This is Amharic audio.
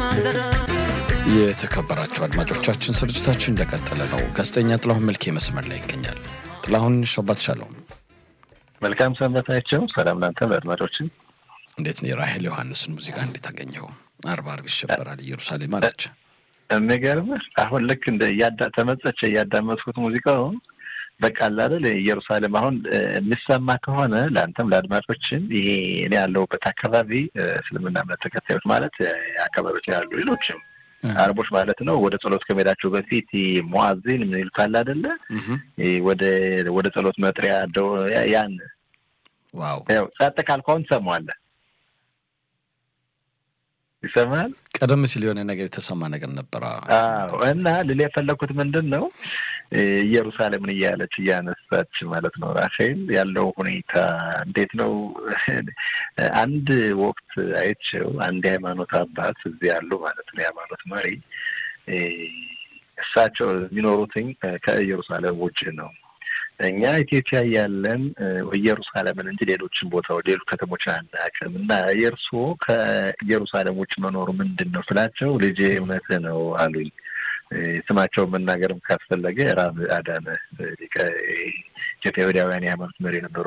የተከበራችሁ አድማጮቻችን ስርጭታችን እንደቀጠለ ነው። ጋዜጠኛ ጥላሁን መልኬ መስመር ላይ ይገኛል። ጥላሁን ሸባት ሻለው መልካም ሰንበታቸው። ሰላም ናንተ ለአድማጮችን እንዴት ነው? የራሄል ዮሐንስን ሙዚቃ እንዴት አገኘው? አርብ አርብ ይሸበራል ኢየሩሳሌም አለች። የሚገርምህ አሁን ልክ እንደ ተመጸቸ እያዳመጥኩት ሙዚቃውን በቃ አለ አይደል ኢየሩሳሌም አሁን የሚሰማ ከሆነ ለአንተም ለአድማጮችን ይሄ እኔ ያለሁበት አካባቢ እስልምና እምነት ተከታዮች ማለት አካባቢዎች ያሉ ሌሎችም አረቦች ማለት ነው ወደ ጸሎት ከመሄዳቸው በፊት ሙአዚን ምን ይሉታል አይደለ ወደ ወደ ጸሎት መጥሪያ ያን ዋው ያው ጸጥ ካልከውን ትሰማዋለህ ይሰማል ቀደም ሲል የሆነ ነገር የተሰማ ነገር ነበረ አዎ እና ልል የፈለግኩት ምንድን ነው ኢየሩሳሌምን እያለች እያነሳች ማለት ነው ራሴል ያለው ሁኔታ እንዴት ነው አንድ ወቅት አይቼው አንድ የሃይማኖት አባት እዚህ ያሉ ማለት ነው የሃይማኖት መሪ እሳቸው የሚኖሩትኝ ከኢየሩሳሌም ውጭ ነው እኛ ኢትዮጵያ ያለን ኢየሩሳሌምን እንጂ ሌሎችን ቦታ ሌሎች ከተሞች አናውቅም እና የእርስዎ ከኢየሩሳሌም ውጭ መኖሩ ምንድን ነው ስላቸው ልጄ እውነትህ ነው አሉኝ ስማቸውን መናገርም ካስፈለገ ራብ አዳነ ኢትዮጵያውያን የሃይማኖት መሪ ነበሩ